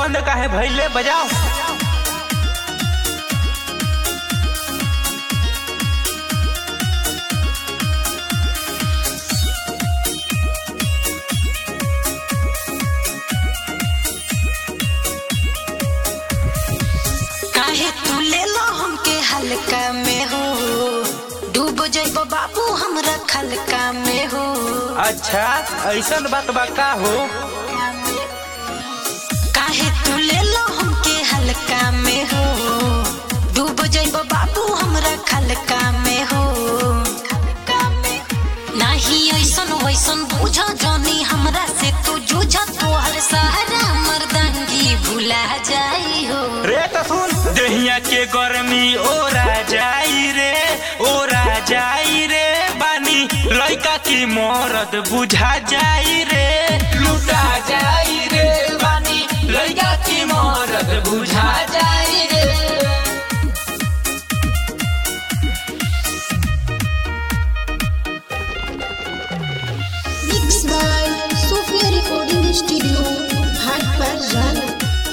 बंद काहे भइले बजाओ काहे तू ले लो हमके हल्का में हो डूब जाइब बाबू हमरा खलका में हो अच्छा ऐसन बात बा का हो काहे तू ले लो हमके हल्का में हो डूब जाइब बाबू हमरा खलका में हो नाही ऐसन वैसन बुझ जानी हमरा से तू जूझ तोहर सहारा मर्दांगी भुला जाई हो रे तो सुन दहिया के गर्मी ओरा जाई रे ओरा जाई रे बानी लइका की मरद बुझा जाई रे लुटा जाई रे बानी लइका की मरद बुझा जाई रे Mixed by Sophia Recording Studio, Bhatpar Jana.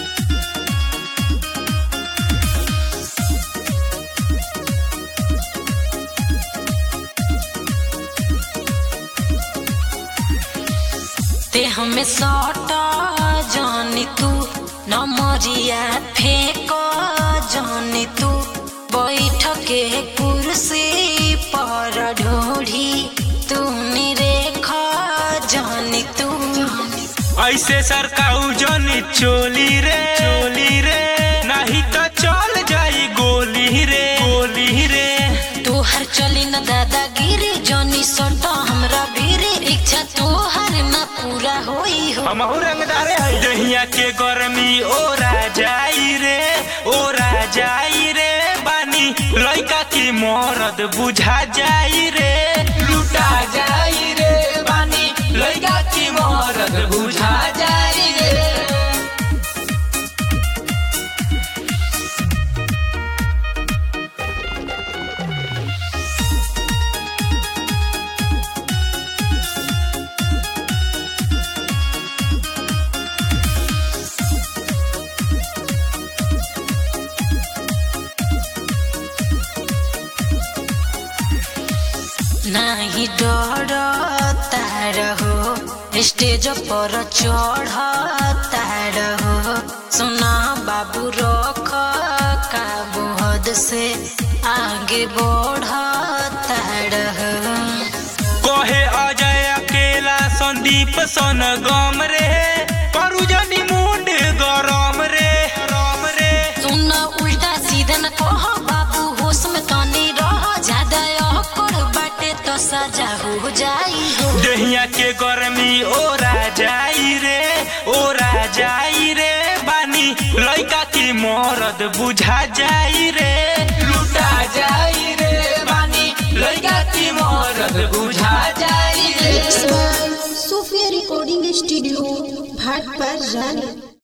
ते हमें सौटा जानी तू नमरिया फेंक जानी तू बैठ के कुर्सी पर ढोढ़ी तू निरेख जानी तू ऐसे सरकाऊ जनी चोली रे चोली रे नहीं तो चल जाई गोली रे गोली रे तोहर चली न दादागिरी जानी सौटा हमरा भीरे इच्छा तोहर न पूरा होई हो हम रंगदारे है दहिया के गर्मी ओरा जाई रे ओरा जाई रे बानी लइका की मरद बुझा जाई रे लुटा जाई रे बानी लइका की मरद बुझा जाई रे नाही डर तार हो स्टेज पर चढ़ तार हो सुना बाबू रख काबू हद से आगे बढ़ तार हो कहे अजय अकेला संदीप सन गम रे करू जनी मुंड गरम रे गरम रे सुन उल्टा सीधा न कह बाबू होश में तनी रह ज्यादा अकड़ बाटे तो सजा हो जाई हो दहिया के गर्मी ओरा जाई रे ओरा जाई रे बानी लइका की मरद बुझा जाई रे लुटा जाई रे बानी लइका की मरद बुझा जाई रे Mixed by Sophia Recording Studio, Bhatpar Jana.